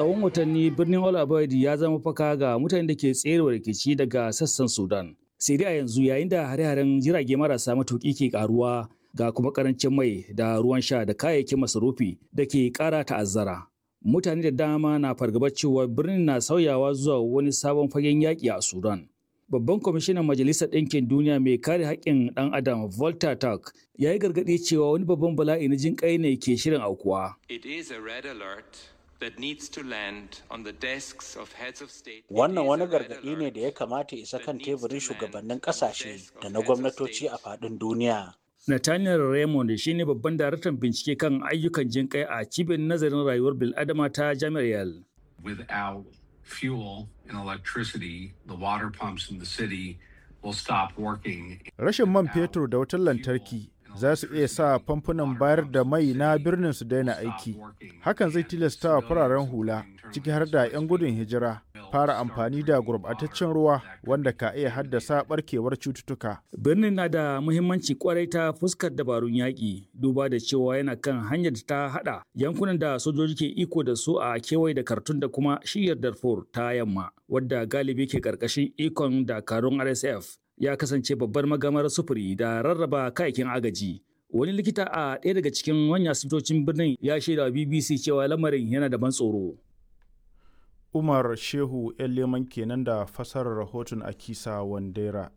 tsawon watanni birnin Al Abaid ya zama faka ga mutanen da ke tserewa rikici daga sassan Sudan. Sai dai a yanzu yayin da hare-haren jirage marasa matuƙi ke karuwa ga kuma karancin mai da ruwan sha da kayayyakin masarufi da ke ƙara ta'azzara. Mutane da dama na fargabar cewa birnin na sauyawa zuwa wani sabon fagen yaƙi a Sudan. Babban kwamishinan Majalisar Ɗinkin Duniya mai kare haƙƙin ɗan Adam Volta Turk ya yi gargaɗi cewa wani babban bala'i na jin ƙai ne ke shirin aukuwa. It is a red alert that needs to land on the desks of heads of state. Wannan wani gargaɗi ne da ya kamata isa kan teburin shugabannin ƙasashe da na gwamnatoci a faɗin duniya. Nathaniel Raymond shi ne babban daraktan bincike kan ayyukan jin kai a cibiyar nazarin rayuwar bil'adama ta Jami'ar Yale. Without fuel and electricity, the water pumps in the city will stop working. Rashin man fetur da wutar lantarki za su iya sa famfunan bayar da mai na birnin su daina aiki. Hakan zai tilasta wa fararen hula, ciki har da 'yan gudun hijira, fara amfani da gurbataccen ruwa wanda ka iya haddasa barkewar cututtuka. Birnin na da muhimmanci kwarai ta fuskar dabarun yaƙi, duba da cewa yana kan hanyar da ta haɗa yankunan da sojoji ke iko da su a kewaye da Kartun da kuma shiyar Darfur ta yamma, wadda galibi ke ƙarƙashin ikon dakarun RSF. ya kasance babbar magamar sufuri da rarraba kayakin agaji. Wani likita a ɗaya daga cikin manyan asibitocin birnin ya shaida BBC cewa lamarin yana da ban tsoro. Umar Shehu ‘yan leman kenan da fasarar rahoton Akisa Wandera.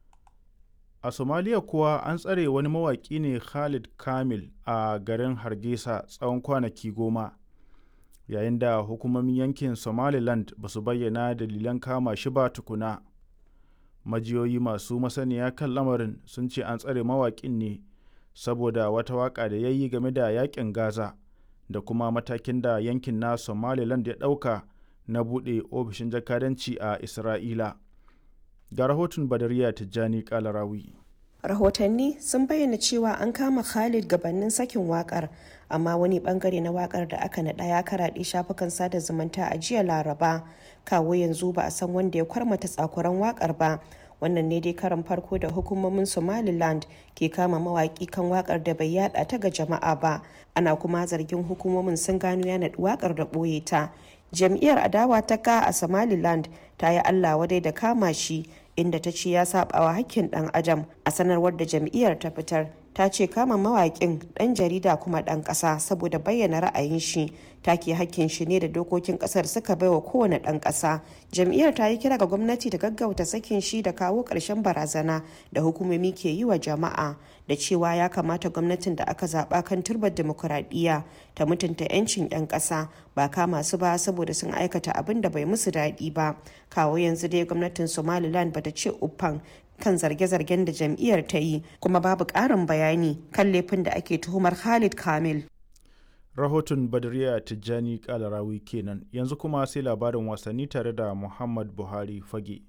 A Somalia kuwa an tsare wani mawaƙi ne Khalid Kamil a garin Hargeisa tsawon kwanaki goma. Yayin da hukumomin yankin Somaliland ba su bayyana dalilan kama shi ba tukuna. majiyoyi masu masaniya kan lamarin sun ce an tsare mawaƙin ne saboda wata waƙa da ya yi game da yaƙin gaza da kuma matakin da yankin na somaliland ya ɗauka na buɗe ofishin jakadanci a isra'ila ga rahoton badariya tijjani kalarawi rahotanni sun bayyana cewa an kama khalid gabanin sakin wakar amma wani bangare na wakar da aka naɗa ya karaɗe shafukan sada zumunta a jiya laraba kawo yanzu ba a san wanda ya kwarmata tsakuran wakar ba wannan ne dai karan farko da hukumomin somaliland ke kama mawaki kan wakar da bai yada ta ga jama'a ba ana kuma zargin hukumomin sun gano ya naɗi wakar da ɓoye ta jam'iyyar adawa ta ka a somaliland ta yi allah wadai da kama shi inda ta ce ya sabawa hakkin dan adam a sanarwar da jam'iyyar ta fitar ta ce kama mawaƙin ɗan jarida kuma ɗan ƙasa saboda bayyana ra'ayin shi take hakkin shi ne da dokokin ƙasar suka baiwa kowane ɗan ƙasa jam'iyyar ta yi kira ga gwamnati da gaggauta sakin shi da kawo ƙarshen barazana da hukumomi ke yi wa jama'a da cewa ya kamata gwamnatin da aka zaɓa kan turbar demokuraɗiyya ta mutunta 'yancin 'yan ƙasa ba kama su ba saboda sun aikata abin da bai musu daɗi ba kawo yanzu dai gwamnatin somaliland bata ce uffan kan zarge-zargen da jam'iyyar ta yi kuma babu ƙarin bayani kan laifin da ake tuhumar Khalid Kamil. Rahoton Badriya Tijjani Kalarawi kenan yanzu kuma sai labarin wasanni tare da Muhammad Buhari Fage.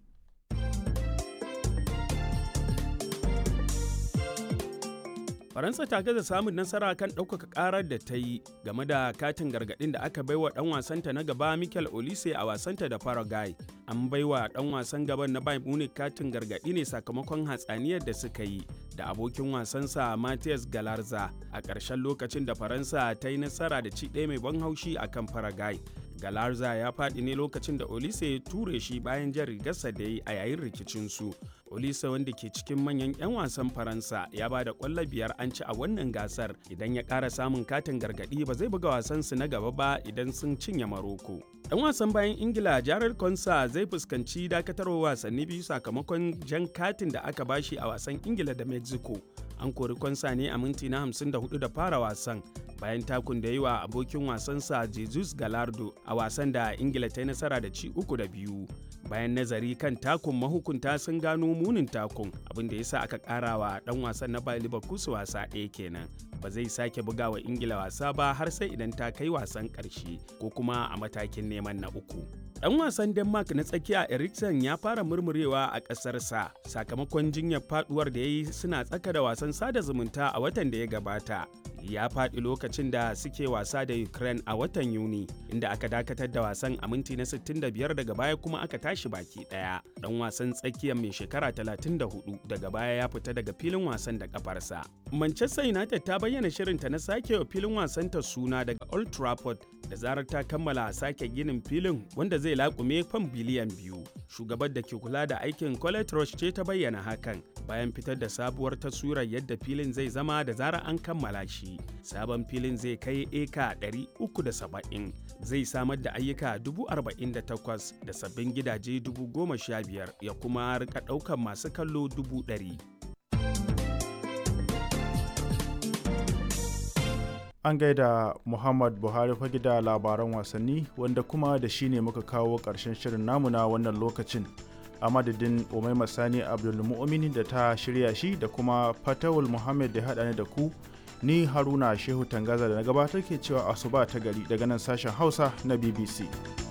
faransa ta gaza samun nasara kan ɗaukaka ƙarar da ta yi game da katin gargaɗin da aka baiwa ɗan wasanta na gaba michael olise a wasanta da paraguay an baiwa ɗan wasan gaban na bayern munich katin gargaɗi ne sakamakon hatsaniyar da suka yi da abokin wasansa matthias galarza a ƙarshen lokacin da faransa ta yi nasara da ci ɗaya mai ban haushi a kan paraguay galarza ya faɗi ne lokacin da olise ya ture shi bayan jan rigarsa da ya yi a yayin rikicinsu olise wanda ke cikin manyan 'yan wasan faransa ya ba da kwallo biyar an ci a wannan gasar idan ya ƙara samun katin gargaɗi ba zai buga wasansu na gaba ba idan sun cinye maroko dan wasan bayan ingila jared konsa zai fuskanci dakatarwa wasanni biyu sakamakon jan katin da aka bashi a wasan ingila da mexico an kori konsa ne a minti na 54 da fara wasan bayan takun da yi wa abokin wasansa jesus galardo a wasan da ingila ta yi nasara da ci uku da biyu bayan nazari kan takun mahukunta sun gano munin takun abin da ya sa aka kara wa dan wasan na bayan liverpool wasa ɗaya kenan ba zai sake buga wa ingila wasa ba har sai idan ta kai wasan ƙarshe ko kuma a matakin neman na uku dan wasan denmark na tsakiya eriksen ya fara murmurewa a ƙasarsa sakamakon jinyar faduwar da ya yi suna tsaka da wasan sada zumunta a watan da ya gabata ya faɗi lokacin da suke wasa da Ukraine a watan Yuni inda aka dakatar da wasan a minti na 65 daga baya kuma aka tashi baki ɗaya. Ɗan wasan tsakiyar mai shekara 34 daga baya ya fita daga filin wasan da kafarsa. Manchester United ta bayyana shirinta na sake wa filin wasanta suna daga Old Trafford da zarar ta kammala sake ginin filin wanda zai laƙume fam biliyan biyu. Shugabar da ke kula da aikin Colette Roche ce ta bayyana hakan bayan fitar da sabuwar taswirar yadda filin zai zama da zarar an kammala shi. Sabon filin zai kai eka 370 zai samar da ayyuka 48,000 da sabbin gidaje 15,000 ya kuma rika ɗaukar masu kallo 100,000. An gaida Muhammad Buhari fage da labaran wasanni wanda kuma da shi ne muka kawo ƙarshen shirin namu na wannan lokacin. A madadin Umaima Sani Abdulmu'mini da ta shirya shi da kuma Fatawul Muhammad da haɗa ni da ku ni Haruna Shehu Tangaza da na gabatar ke cewa asuba ta gari daga nan sashen Hausa na BBC.